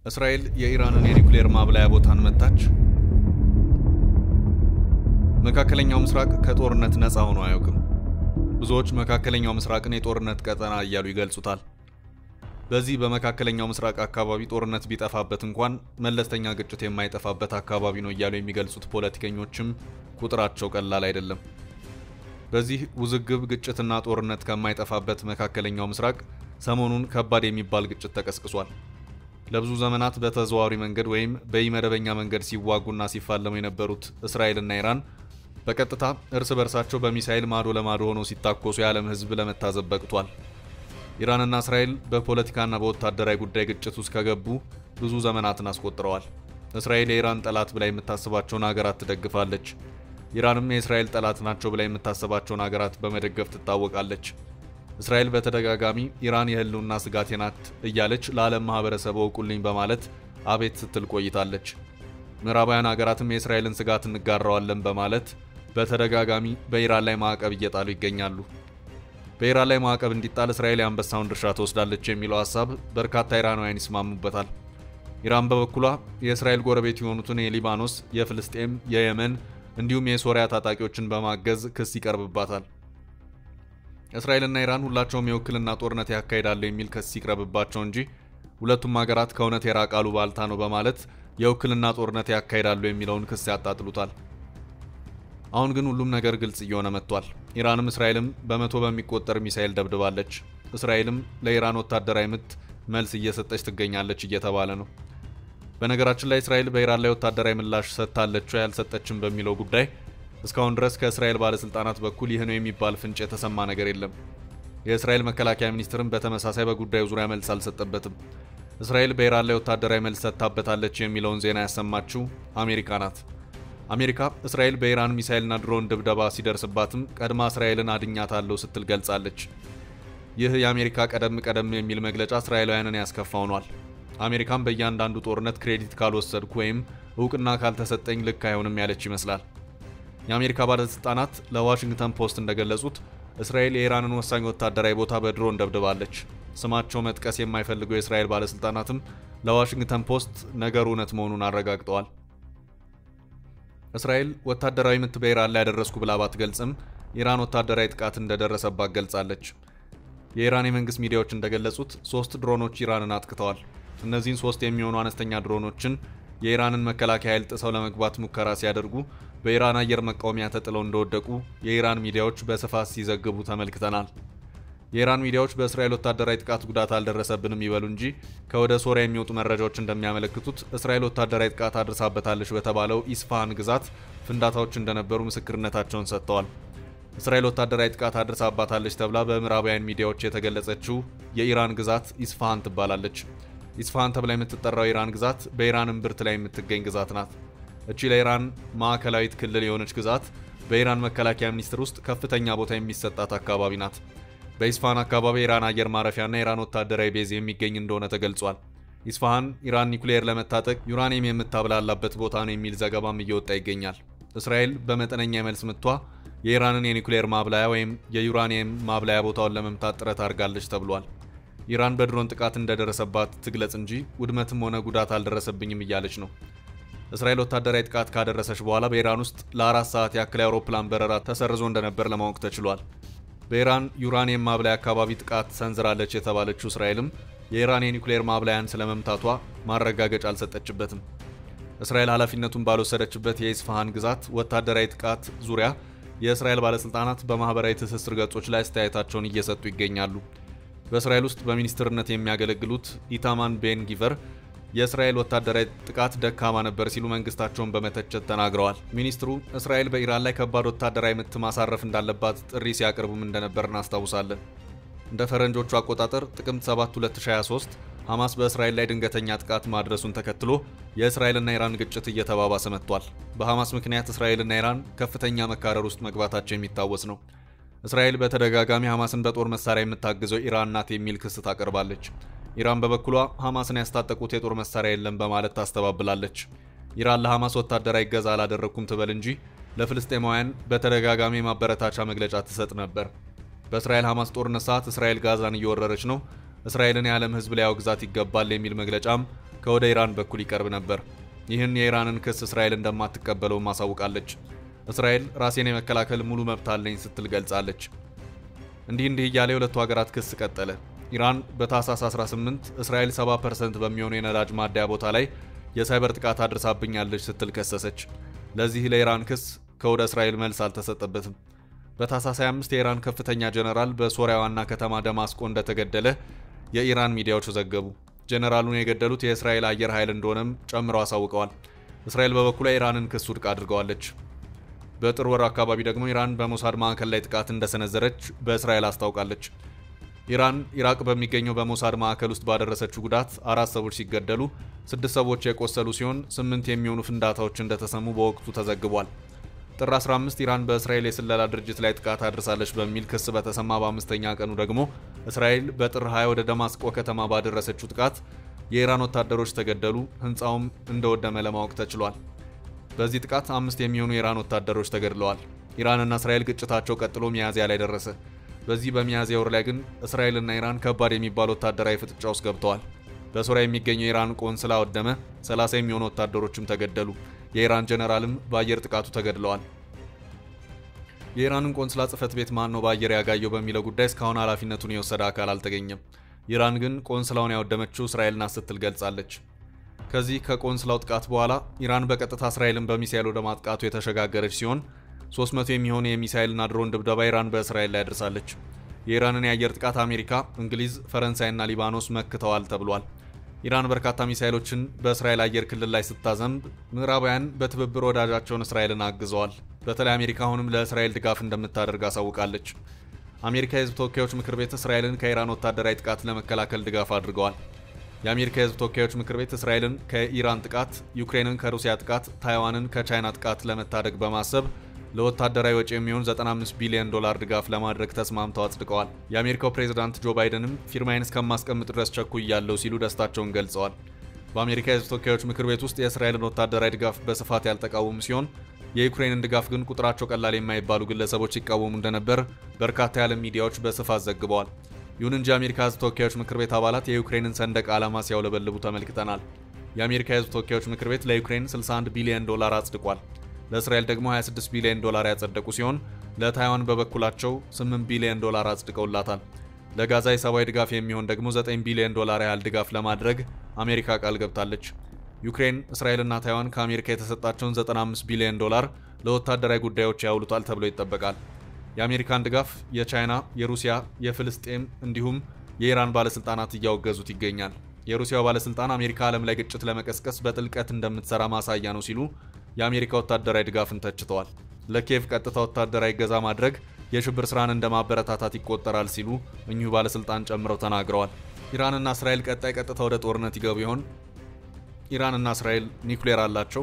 እስራኤል የኢራንን የኒውክሌር ማብላያ ቦታን መታች። መካከለኛው ምስራቅ ከጦርነት ነፃ ሆኖ አያውቅም። ብዙዎች መካከለኛው ምስራቅን የጦርነት ቀጠና እያሉ ይገልጹታል። በዚህ በመካከለኛው ምስራቅ አካባቢ ጦርነት ቢጠፋበት እንኳን መለስተኛ ግጭት የማይጠፋበት አካባቢ ነው እያሉ የሚገልጹት ፖለቲከኞችም ቁጥራቸው ቀላል አይደለም። በዚህ ውዝግብ ግጭትና ጦርነት ከማይጠፋበት መካከለኛው ምስራቅ ሰሞኑን ከባድ የሚባል ግጭት ተቀስቅሷል። ለብዙ ዘመናት በተዘዋዋሪ መንገድ ወይም በኢመደበኛ መንገድ ሲዋጉና ሲፋለሙ የነበሩት እስራኤልና ኢራን በቀጥታ እርስ በርሳቸው በሚሳኤል ማዶ ለማዶ ሆነው ሲታኮሱ የዓለም ሕዝብ ለመታዘብ በቅቷል። ኢራንና እስራኤል በፖለቲካና በወታደራዊ ጉዳይ ግጭት ውስጥ ከገቡ ብዙ ዘመናትን አስቆጥረዋል። እስራኤል የኢራን ጠላት ብላ የምታስባቸውን ሀገራት ትደግፋለች። ኢራንም የእስራኤል ጠላት ናቸው ብላ የምታስባቸውን ሀገራት በመደገፍ ትታወቃለች። እስራኤል በተደጋጋሚ ኢራን የህልውና ስጋቴ ናት እያለች ለዓለም ማህበረሰብ እወቁልኝ በማለት አቤት ስትል ቆይታለች። ምዕራባውያን ሀገራትም የእስራኤልን ስጋት እንጋራዋለን በማለት በተደጋጋሚ በኢራን ላይ ማዕቀብ እየጣሉ ይገኛሉ። በኢራን ላይ ማዕቀብ እንዲጣል እስራኤል የአንበሳውን ድርሻ ትወስዳለች የሚለው ሀሳብ በርካታ ኢራናውያን ይስማሙበታል። ኢራን በበኩሏ የእስራኤል ጎረቤት የሆኑትን የሊባኖስ፣ የፍልስጤም፣ የየመን እንዲሁም የሶሪያ ታጣቂዎችን በማገዝ ክስ ይቀርብባታል። እስራኤልና ኢራን ሁላቸውም የውክልና ጦርነት ያካሂዳሉ የሚል ክስ ይቅረብባቸው እንጂ ሁለቱም ሀገራት ከእውነት የራቃሉ ባልታ ነው በማለት የውክልና ጦርነት ያካሂዳሉ የሚለውን ክስ ያጣጥሉታል። አሁን ግን ሁሉም ነገር ግልጽ እየሆነ መጥቷል። ኢራንም እስራኤልም በመቶ በሚቆጠር ሚሳኤል ደብድባለች። እስራኤልም ለኢራን ወታደራዊ ምት መልስ እየሰጠች ትገኛለች እየተባለ ነው። በነገራችን ላይ እስራኤል በኢራን ላይ ወታደራዊ ምላሽ ሰጥታለች ወይ አልሰጠችም በሚለው ጉዳይ እስካሁን ድረስ ከእስራኤል ባለስልጣናት በኩል ይህ ነው የሚባል ፍንጭ የተሰማ ነገር የለም። የእስራኤል መከላከያ ሚኒስትርም በተመሳሳይ በጉዳዩ ዙሪያ መልስ አልሰጠበትም። እስራኤል በኢራን ላይ ወታደራዊ መልስ ሰጥታበታለች የሚለውን ዜና ያሰማችው አሜሪካ ናት። አሜሪካ እስራኤል በኢራን ሚሳኤልና ድሮን ድብደባ ሲደርስባትም ቀድማ እስራኤልን አድኛታለሁ ስትል ገልጻለች። ይህ የአሜሪካ ቀደም ቀደም የሚል መግለጫ እስራኤላውያንን ያስከፋ ሆኗል። አሜሪካም በእያንዳንዱ ጦርነት ክሬዲት ካልወሰድኩ ወይም እውቅና ካልተሰጠኝ ልክ አይሆንም ያለች ይመስላል። የአሜሪካ ባለስልጣናት ለዋሽንግተን ፖስት እንደገለጹት እስራኤል የኢራንን ወሳኝ ወታደራዊ ቦታ በድሮን ደብድባለች። ስማቸው መጥቀስ የማይፈልጉ የእስራኤል ባለስልጣናትም ለዋሽንግተን ፖስት ነገሩ እውነት መሆኑን አረጋግጠዋል። እስራኤል ወታደራዊ ምት በኢራን ላይ ያደረስኩ ብላ ባትገልጽም ኢራን ወታደራዊ ጥቃት እንደደረሰባት ገልጻለች። የኢራን የመንግስት ሚዲያዎች እንደገለጹት ሶስት ድሮኖች ኢራንን አጥቅተዋል። እነዚህን ሶስት የሚሆኑ አነስተኛ ድሮኖችን የኢራንን መከላከያ ኃይል ጥሰው ለመግባት ሙከራ ሲያደርጉ በኢራን አየር መቃወሚያ ተጥለው እንደወደቁ የኢራን ሚዲያዎች በስፋት ሲዘግቡ ተመልክተናል። የኢራን ሚዲያዎች በእስራኤል ወታደራዊ ጥቃት ጉዳት አልደረሰብንም ይበሉ እንጂ ከወደ ሶሪያ የሚወጡ መረጃዎች እንደሚያመለክቱት እስራኤል ወታደራዊ ጥቃት አድርሳበታለች በተባለው ኢስፋሃን ግዛት ፍንዳታዎች እንደነበሩ ምስክርነታቸውን ሰጥተዋል። እስራኤል ወታደራዊ ጥቃት አድርሳባታለች ተብላ በምዕራባውያን ሚዲያዎች የተገለጸችው የኢራን ግዛት ኢስፋሃን ትባላለች። ኢስፋሃን ተብላ የምትጠራው ኢራን ግዛት በኢራን እምብርት ላይ የምትገኝ ግዛት ናት። እቺ ለኢራን ማዕከላዊት ክልል የሆነች ግዛት በኢራን መከላከያ ሚኒስቴር ውስጥ ከፍተኛ ቦታ የሚሰጣት አካባቢ ናት። በኢስፋሃን አካባቢ የኢራን አየር ማረፊያና የኢራን ወታደራዊ ቤዝ የሚገኝ እንደሆነ ተገልጿል። ኢስፋሃን ኢራን ኒውክሌር ለመታጠቅ ዩራኒየም የምታብላላበት ቦታ ነው የሚል ዘገባም እየወጣ ይገኛል። እስራኤል በመጠነኛ የመልስ ምቷ የኢራንን የኒውክሌር ማብላያ ወይም የዩራኒየም ማብላያ ቦታውን ለመምታት ጥረት አድርጋለች ተብሏል። ኢራን በድሮን ጥቃት እንደደረሰባት ትግለጽ እንጂ ውድመትም ሆነ ጉዳት አልደረሰብኝም እያለች ነው። እስራኤል ወታደራዊ ጥቃት ካደረሰች በኋላ በኢራን ውስጥ ለአራት ሰዓት ያክል የአውሮፕላን በረራ ተሰርዞ እንደነበር ለማወቅ ተችሏል። በኢራን ዩራኒየም ማብላያ አካባቢ ጥቃት ሰንዝራለች የተባለችው እስራኤልም የኢራን የኒውክሌር ማብላያን ስለመምታቷ ማረጋገጫ አልሰጠችበትም። እስራኤል ኃላፊነቱን ባልወሰደችበት የኢስፋሃን ግዛት ወታደራዊ ጥቃት ዙሪያ የእስራኤል ባለስልጣናት በማህበራዊ ትስስር ገጾች ላይ አስተያየታቸውን እየሰጡ ይገኛሉ። በእስራኤል ውስጥ በሚኒስትርነት የሚያገለግሉት ኢታማን ቤን ጊቨር የእስራኤል ወታደራዊ ጥቃት ደካማ ነበር ሲሉ መንግስታቸውን በመተቸት ተናግረዋል። ሚኒስትሩ እስራኤል በኢራን ላይ ከባድ ወታደራዊ ምት ማሳረፍ እንዳለባት ጥሪ ሲያቀርቡም እንደነበር እናስታውሳለን። እንደ ፈረንጆቹ አቆጣጠር ጥቅምት 7 2023 ሐማስ በእስራኤል ላይ ድንገተኛ ጥቃት ማድረሱን ተከትሎ የእስራኤልና ኢራን ግጭት እየተባባሰ መጥቷል። በሐማስ ምክንያት እስራኤልና ኢራን ከፍተኛ መካረር ውስጥ መግባታቸው የሚታወስ ነው። እስራኤል በተደጋጋሚ ሐማስን በጦር መሳሪያ የምታግዘው ኢራን ናት የሚል ክስ ታቀርባለች። ኢራን በበኩሏ ሐማስን ያስታጠቁት የጦር መሳሪያ የለም በማለት ታስተባብላለች። ኢራን ለሐማስ ወታደራዊ እገዛ አላደረግኩም ትበል እንጂ ለፍልስጤማውያን በተደጋጋሚ ማበረታቻ መግለጫ ትሰጥ ነበር። በእስራኤል ሐማስ ጦርነት ሰዓት እስራኤል ጋዛን እየወረረች ነው፣ እስራኤልን የዓለም ሕዝብ ሊያወግዛት ይገባል የሚል መግለጫም ከወደ ኢራን በኩል ይቀርብ ነበር። ይህን የኢራንን ክስ እስራኤል እንደማትቀበለው ማሳውቃለች። እስራኤል ራሴን የመከላከል ሙሉ መብት አለኝ ስትል ገልጻለች። እንዲህ እንዲህ እያለ የሁለቱ ሀገራት ክስ ቀጠለ። ኢራን በታህሳስ 18 እስራኤል 70% በሚሆኑ የነዳጅ ማደያ ቦታ ላይ የሳይበር ጥቃት አድርሳብኛለች ስትል ከሰሰች። ለዚህ ለኢራን ክስ ከወደ እስራኤል መልስ አልተሰጠበትም። በታህሳስ 25 የኢራን ከፍተኛ ጀነራል በሶሪያ ዋና ከተማ ደማስቆ እንደተገደለ የኢራን ሚዲያዎች ዘገቡ። ጀነራሉን የገደሉት የእስራኤል አየር ኃይል እንደሆነም ጨምረው አሳውቀዋል። እስራኤል በበኩሏ ኢራንን ክስ ውድቅ አድርገዋለች። በጥር ወር አካባቢ ደግሞ ኢራን በሞሳድ ማዕከል ላይ ጥቃት እንደሰነዘረች በእስራኤል አስታውቃለች። ኢራን ኢራቅ በሚገኘው በሞሳድ ማዕከል ውስጥ ባደረሰችው ጉዳት አራት ሰዎች ሲገደሉ ስድስት ሰዎች የቆሰሉ ሲሆን ስምንት የሚሆኑ ፍንዳታዎች እንደተሰሙ በወቅቱ ተዘግቧል። ጥር 15 ኢራን በእስራኤል የስለላ ድርጅት ላይ ጥቃት አድርሳለች በሚል ክስ በተሰማ በአምስተኛ ቀኑ ደግሞ እስራኤል በጥር 20 ወደ ደማስቆ ከተማ ባደረሰችው ጥቃት የኢራን ወታደሮች ተገደሉ፣ ህንፃውም እንደወደመ ለማወቅ ተችሏል። በዚህ ጥቃት አምስት የሚሆኑ የኢራን ወታደሮች ተገድለዋል። ኢራንና እስራኤል ግጭታቸው ቀጥሎ ሚያዝያ ላይ ደረሰ። በዚህ በሚያዝያ ወር ላይ ግን እስራኤልና ኢራን ከባድ የሚባል ወታደራዊ ፍጥጫ ውስጥ ገብተዋል። በሶሪያ የሚገኘው የኢራን ቆንስላ ወደመ፣ 30 የሚሆኑ ወታደሮችም ተገደሉ። የኢራን ጀነራልም በአየር ጥቃቱ ተገድለዋል። የኢራንን ቆንስላ ጽህፈት ቤት ማን ነው በአየር ያጋየው በሚለው ጉዳይ እስካሁን ኃላፊነቱን የወሰደ አካል አልተገኘም። ኢራን ግን ቆንስላውን ያወደመችው እስራኤል ናት ስትል ገልጻለች። ከዚህ ከቆንስላው ጥቃት በኋላ ኢራን በቀጥታ እስራኤልን በሚሳይል ወደ ማጥቃቱ የተሸጋገረች ሲሆን 300 የሚሆኑ የሚሳይልና ድሮን ድብደባ ኢራን በእስራኤል ላይ አድርሳለች። የኢራንን የአየር ጥቃት አሜሪካ፣ እንግሊዝ፣ ፈረንሳይና ሊባኖስ መክተዋል ተብሏል። ኢራን በርካታ ሚሳይሎችን በእስራኤል አየር ክልል ላይ ስታዘንብ ምዕራባውያን በትብብር ወዳጃቸውን እስራኤልን አግዘዋል። በተለይ አሜሪካ አሁንም ለእስራኤል ድጋፍ እንደምታደርግ አሳውቃለች። አሜሪካ የህዝብ ተወካዮች ምክር ቤት እስራኤልን ከኢራን ወታደራዊ ጥቃት ለመከላከል ድጋፍ አድርገዋል። የአሜሪካ የህዝብ ተወካዮች ምክር ቤት እስራኤልን ከኢራን ጥቃት፣ ዩክሬንን ከሩሲያ ጥቃት፣ ታይዋንን ከቻይና ጥቃት ለመታደግ በማሰብ ለወታደራዊ ወጪ የሚሆን 95 ቢሊዮን ዶላር ድጋፍ ለማድረግ ተስማምተው አጽድቀዋል። የአሜሪካው ፕሬዝዳንት ጆ ባይደንም ፊርማዬን እስከማስቀምጥ ድረስ ቸኩያለሁ ሲሉ ደስታቸውን ገልጸዋል። በአሜሪካ የህዝብ ተወካዮች ምክር ቤት ውስጥ የእስራኤልን ወታደራዊ ድጋፍ በስፋት ያልተቃወሙ ሲሆን የዩክሬንን ድጋፍ ግን ቁጥራቸው ቀላል የማይባሉ ግለሰቦች ሲቃወሙ እንደነበር በርካታ የዓለም ሚዲያዎች በስፋት ዘግበዋል። ይሁን እንጂ የአሜሪካ ህዝብ ተወካዮች ምክር ቤት አባላት የዩክሬንን ሰንደቅ ዓላማ ሲያውለበልቡ ተመልክተናል። የአሜሪካ የህዝብ ተወካዮች ምክር ቤት ለዩክሬን 61 ቢሊዮን ዶላር አጽድቋል። ለእስራኤል ደግሞ 26 ቢሊዮን ዶላር ያጸደቁ ሲሆን ለታይዋን በበኩላቸው 8 ቢሊዮን ዶላር አጽድቀውላታል። ለጋዛ የሰብአዊ ድጋፍ የሚሆን ደግሞ 9 ቢሊዮን ዶላር ያህል ድጋፍ ለማድረግ አሜሪካ ቃል ገብታለች። ዩክሬን፣ እስራኤልና ታይዋን ከአሜሪካ የተሰጣቸውን 95 ቢሊዮን ዶላር ለወታደራዊ ጉዳዮች ያውሉታል ተብሎ ይጠበቃል። የአሜሪካን ድጋፍ የቻይና፣ የሩሲያ፣ የፍልስጤም እንዲሁም የኢራን ባለስልጣናት እያወገዙት ይገኛል። የሩሲያው ባለስልጣን አሜሪካ ዓለም ላይ ግጭት ለመቀስቀስ በጥልቀት እንደምትሰራ ማሳያ ነው ሲሉ የአሜሪካ ወታደራዊ ድጋፍን ተችተዋል። ለኪየቭ ቀጥታ ወታደራዊ እገዛ ማድረግ የሽብር ስራን እንደ ማበረታታት ይቆጠራል ሲሉ እኚሁ ባለስልጣን ጨምረው ተናግረዋል። ኢራንና እስራኤል ቀጣይ ቀጥታ ወደ ጦርነት ይገቡ ይሆን? ኢራንና እስራኤል ኒውክሌር አላቸው?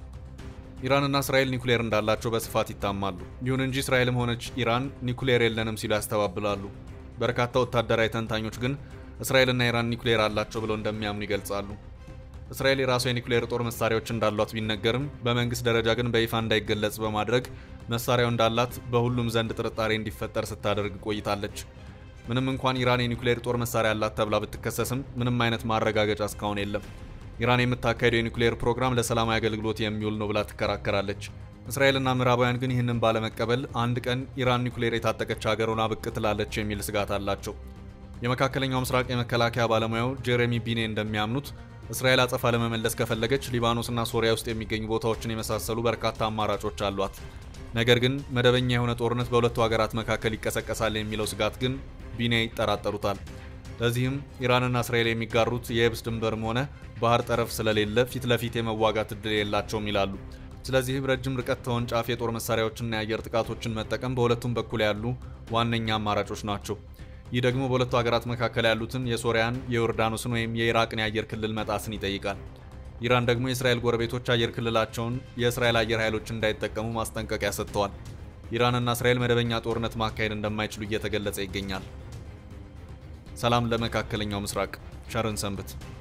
ኢራንና እስራኤል ኒውክሌር እንዳላቸው በስፋት ይታማሉ። ይሁን እንጂ እስራኤልም ሆነች ኢራን ኒውክሌር የለንም ሲሉ ያስተባብላሉ። በርካታ ወታደራዊ ተንታኞች ግን እስራኤልና ኢራን ኒውክሌር አላቸው ብለው እንደሚያምኑ ይገልጻሉ። እስራኤል የራሷ የኒውክሌር ጦር መሳሪያዎች እንዳሏት ቢነገርም በመንግስት ደረጃ ግን በይፋ እንዳይገለጽ በማድረግ መሳሪያው እንዳላት በሁሉም ዘንድ ጥርጣሬ እንዲፈጠር ስታደርግ ቆይታለች። ምንም እንኳን ኢራን የኒውክሌር ጦር መሳሪያ አላት ተብላ ብትከሰስም ምንም አይነት ማረጋገጫ እስካሁን የለም። ኢራን የምታካሄደው የኒውክሌር ፕሮግራም ለሰላማዊ አገልግሎት የሚውል ነው ብላ ትከራከራለች። እስራኤልና ምዕራባውያን ግን ይህንን ባለመቀበል አንድ ቀን ኢራን ኒውክሌር የታጠቀች ሀገር ሆና ብቅ ትላለች የሚል ስጋት አላቸው። የመካከለኛው ምስራቅ የመከላከያ ባለሙያው ጄሬሚ ቢኔ እንደሚያምኑት እስራኤል አጸፋ ለመመለስ ከፈለገች ሊባኖስና ሶሪያ ውስጥ የሚገኙ ቦታዎችን የመሳሰሉ በርካታ አማራጮች አሏት። ነገር ግን መደበኛ የሆነ ጦርነት በሁለቱ ሀገራት መካከል ይቀሰቀሳል የሚለው ስጋት ግን ቢኔ ይጠራጠሩታል። ለዚህም ኢራንና እስራኤል የሚጋሩት የየብስ ድንበርም ሆነ ባህር ጠረፍ ስለሌለ ፊት ለፊት የመዋጋት እድል የላቸውም ይላሉ። ስለዚህም ረጅም ርቀት ተወንጫፊ የጦር መሳሪያዎችንና የአየር ጥቃቶችን መጠቀም በሁለቱም በኩል ያሉ ዋነኛ አማራጮች ናቸው። ይህ ደግሞ በሁለቱ ሀገራት መካከል ያሉትን የሶሪያን፣ የዮርዳኖስን ወይም የኢራቅን የአየር ክልል መጣስን ይጠይቃል። ኢራን ደግሞ የእስራኤል ጎረቤቶች አየር ክልላቸውን የእስራኤል አየር ኃይሎች እንዳይጠቀሙ ማስጠንቀቂያ ሰጥተዋል። ኢራንና እስራኤል መደበኛ ጦርነት ማካሄድ እንደማይችሉ እየተገለጸ ይገኛል። ሰላም ለመካከለኛው ምስራቅ። ቸርን ሰንብት።